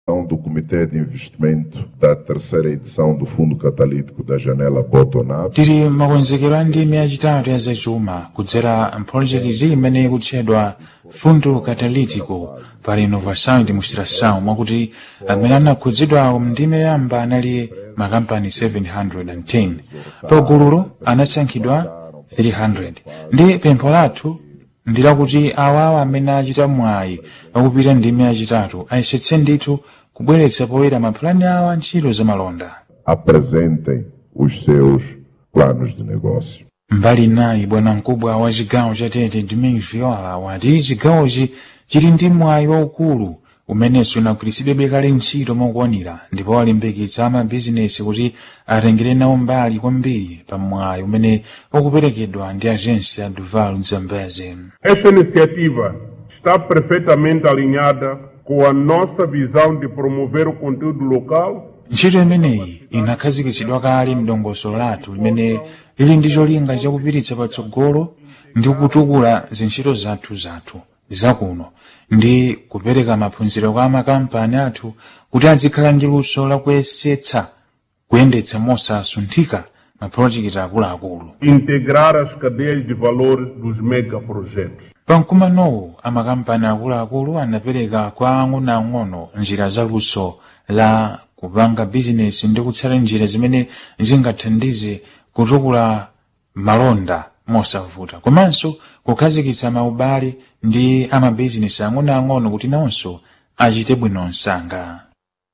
do Comitê de Investimento da terceira edição do Fundo Catalítico da Janela Botonap. tili makonzekero a ndimi yachitatu ya zachuma kudzera mpholojekiti imene ikutchedwa fundo catalítico para inovação e demonstração mwakuti amene anakhudzidwa mndime yamba anali makampani 710 pagululo anasankhidwa 300 ndi pempho lathu ndi lakuti awawa amene achita mwayi akupita ndime yachitatu ayesetse ndithu kubweretsa poyera mapulani awo a ntchito zamalonda Apresentem os seus planos de negócio. mbali nayi bwana mkubwa wa chigawo cha tete domingos viola wati chigawochi chili ndi mwayi waukulu umenenso unagwiritsidwebe kale ntchito mokwanira ndipo walimbikitsa amabizinesi kuti atengere nawo mbali kwambiri pa mwayi umene ukuperekedwa ndi agência duval zambeze Esta iniciativa está perfeitamente alinhada com a nossa visão de promover o conteúdo local ntchito imeneyi inakhazikitsidwa kale mdongosolo lathu limene lili ndi cholinga chakupititsa patsogolo ndi kutukula zintchito zathu zathu zakuno ndi kupereka maphunziro kwa makampani athu kuti azikhala ndi luso lakuyesetsa kuyendetsa mosasunthika mapulojekiti akuluakulu integrar as cadeias de valores dos megaprojetos. pamkumanowu amakampani akuluakulu anapereka kwa ang'onoang'ono njira za luso la kupanga bizinesi ndi kutsata njira zimene zingathandize kutukula malonda mosavuta komanso kukhazikitsa maubale ndi amabizinesi ang'onoang'ono kuti nawonso achite bwino msanga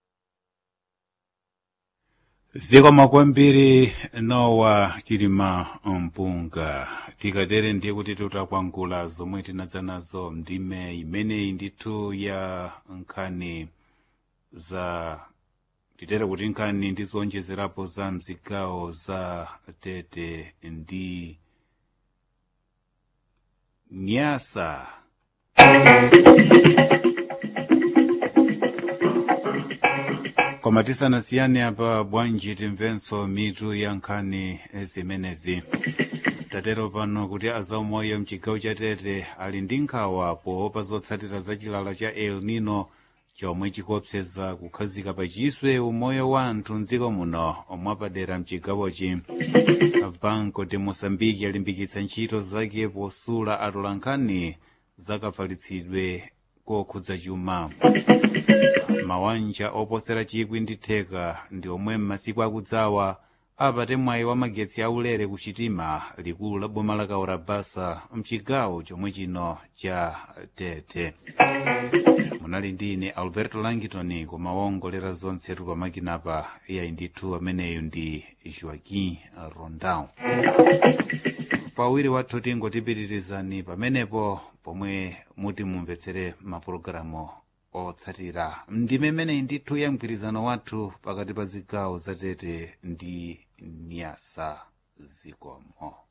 zikomo kwambiri nowa chilima mpunga tikatere ndiye kuti tutakwangula zomwe tinadza nazo ndime imeneyi ndithu ya nkhani za titere kuti nkhani ndi zonjezerapo za mzigawo za tete ndi nyasa koma tisanasiyane apa bwanji timvenso mitu ya nkhani zimenezi tatero pano kuti azaumoyo mchigawo cha tete ali ndi nkhawa poopa zotsatira za chilala cha el nino chomwe chikuopseza kukhazika pachiswe umoyo wa anthu mdziko muno mwapadera mchigawochi banco de moçambique yalimbikitsa ntchito zake posula atolankhani zakafalitsidwe kokhudza chuma mawanja oposera chikwi ndi theka ndi omwe m'masiku akudzawa apate mwayi wa magetsi aulere ku chitima likulu la boma la kaurabasa mchigawo chomwe chino cha tete munali ndi ine alberto langitoni koma waongolera zonse tupamakina iyayi ndithu ameneyo ndi joaquim rondão pawiri wathu tingotipitirizani pamenepo pomwe muti mumvetsere mapulogalamu otsatira ndime imeneyi ndithu ya mgwirizano wathu pakati pa zigawo za tete ndi nyasa zikomo